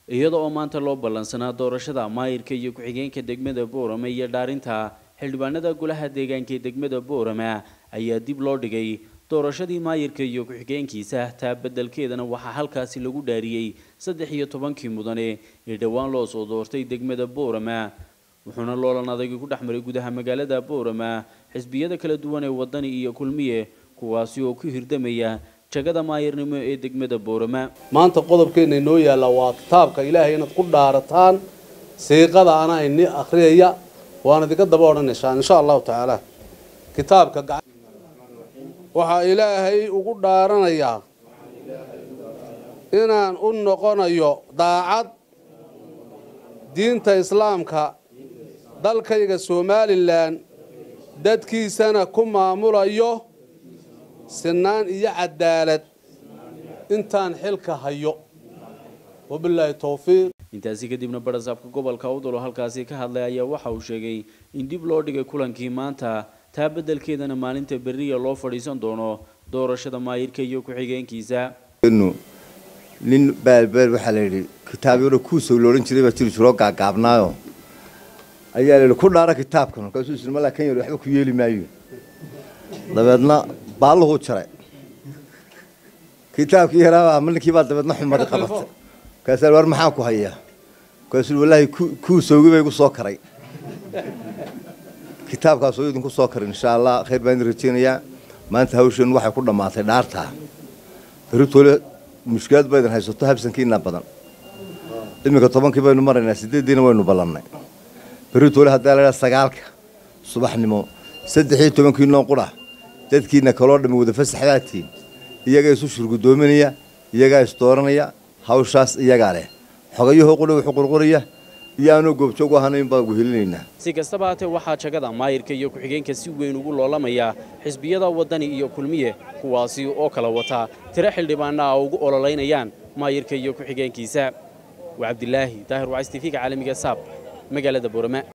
iyada oo maanta loo ballansanaa doorashada maayirka iyo ku-xigeenka degmada boorame iyo dhaarinta xildhibaanada golaha deegaanka ee degmada boorame ayaa dib loo dhigay doorashadii maayirka iyo ku-xigeenkiisa taa beddelkeedana waxaa halkaasi lagu dhaariyey saddex iyo tobankii mudane ee dhowaan loo soo doortay degmada boorame wuxuuna loolan adagi ku dhex maray gudaha magaalada boorame xisbiyada kala duwan ee wadani iyo kulmiye kuwaasi oo ku hirdamaya jagada maayirnimo ee degmada boorame maanta qodobkeena inoo yaalla waa kitaabka ilaahay inaad ku dhaarataan siiqada ana ini akhriyaya waan idinka daba odhanaysaan insha allahu tacaala kitaabka waxaa ilaahay ugu dhaaranayaa inaan u noqonayo daacad diinta islaamka dalkayga somalilan dadkiisana ku maamulayo sinaan iyo cadaalad intaan xilka hayo wabilaahi towfiiq intaasi kadibna barasaabka gobolka awdal oo halkaasi ka hadlay ayaa waxa uu sheegay in dib loo dhigay kulankii maanta taa beddelkeedana maalinta berriya loo fadhiisan doono doorashada maayirka iyo ku-xigeenkiisa nin baalbeel waxaa la yidhi kitaab yaro kuusow loodhan jiray baa jiri jiroo gaagaabnaayo ayaa la yidhi ku dhaara kitaabkan markaasuu isri malaa kan yar waxba ku yeeli maayo dabeedna baalluhuu jaray kitaabkii yaraabaa ninkii baa dabeedna xumadi qabatay markaasaa war maxaa ku hayaa markaasuu wallaahi kuusowgii bay igu soo karay kitaabkaasoo idinku soo karin insha allah khayr baan idin rajeynayaa maanta hawshan waxay ku dhammaatay dhaartaa beritoole mushkilad ba idin haysato habsankiina badan iminka tobankii baynu maraynaa sideeddiina waynu ballannay beritoole haddaa la idhaha sagaalka subaxnimo saddex iyo tobankii noo qura dadkiina kaloo dhammi wada fasaxdaatiin iyagaa isu shurgudoominaya iyagaa isdooranaya hawshaas iyagaa leh xogayahoo qudha wuxuu qurquraya iyo aanoo goobjoog u ahanayn baan guhelinaynaa si kastaba haatee waxaa jagada maayirka iyo ku-xigeenka si weyn ugu loolamaya xisbiyada waddani iyo kulmiye kuwaasi oo kala wataa tiro xildhibaana a ugu ololaynayaan maayirka iyo ku-xigeenkiisa waa cabdilaahi daahir wacays tifiga caalamiga saab magaalada boorame